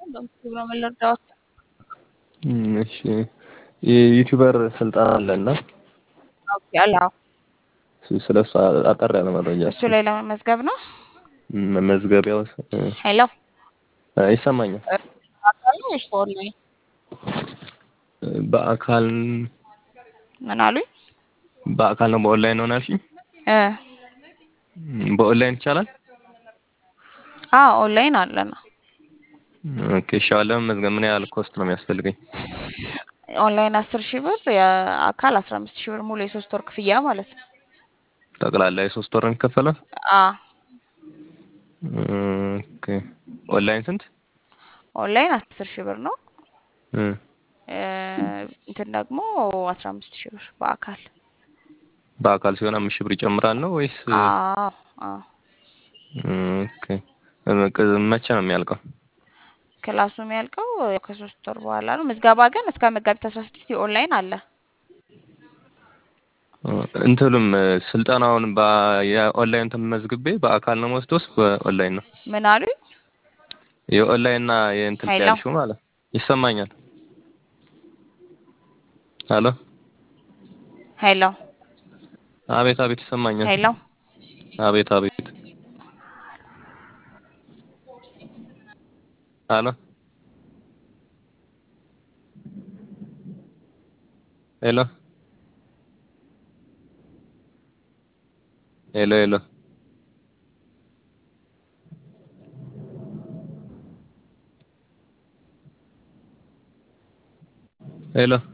በምስሉ ነው የምንረዳዎት። እሺ የዩቲዩበር ስልጠና አለና ኦኬ አላው ስለ እሱ አጠር ያለ መረጃ እሱ ላይ ለመመዝገብ ነው። መመዝገቢያው ሄሎ ይሰማኛል። አካል ነው ወይስ በኦንላይን? በአካል ምን አሉኝ? በአካል ነው በኦንላይን ነው ናልሽኝ? እ በኦንላይን ይቻላል? አዎ ኦንላይን አለና ኦኬ እሺ። አሁን ለመመዝገብ ምን ያህል ኮስት ነው የሚያስፈልገኝ? ኦንላይን አስር ሺህ ብር የአካል አስራ አምስት ሺህ ብር ሙሉ የሶስት ወር ክፍያ ማለት ነው። ጠቅላላ የሶስት ወር ነው የሚከፈለው? አ ኦኬ ኦንላይን ስንት? ኦንላይን አስር ሺህ ብር ነው። እ እ እንትን ደግሞ አስራ አምስት ሺህ ብር በአካል በአካል ሲሆን አምስት ሺህ ብር ይጨምራል ነው ወይስ? አዎ አዎ ኦኬ መቼ ነው የሚያልቀው? ክላሱ የሚያልቀው ከሶስት ወር በኋላ ነው። ምዝገባ ግን እስከ መጋቢት አስራ ስድስት የኦንላይን አለ። እንትሉም ስልጠናውን የኦንላይን ተመዝግቤ በአካል ነው የምወስደውስ በኦንላይን ነው? ምን አሉኝ? የኦንላይን እና የእንትን ሄሎ ያልሽው ማለት ይሰማኛል። ሄሎ ሄሎ አቤት አቤት ይሰማኛል። ሄሎ አቤት አቤት ሄሎ ሄሎ ሄሎ ሄሎ ሄሎ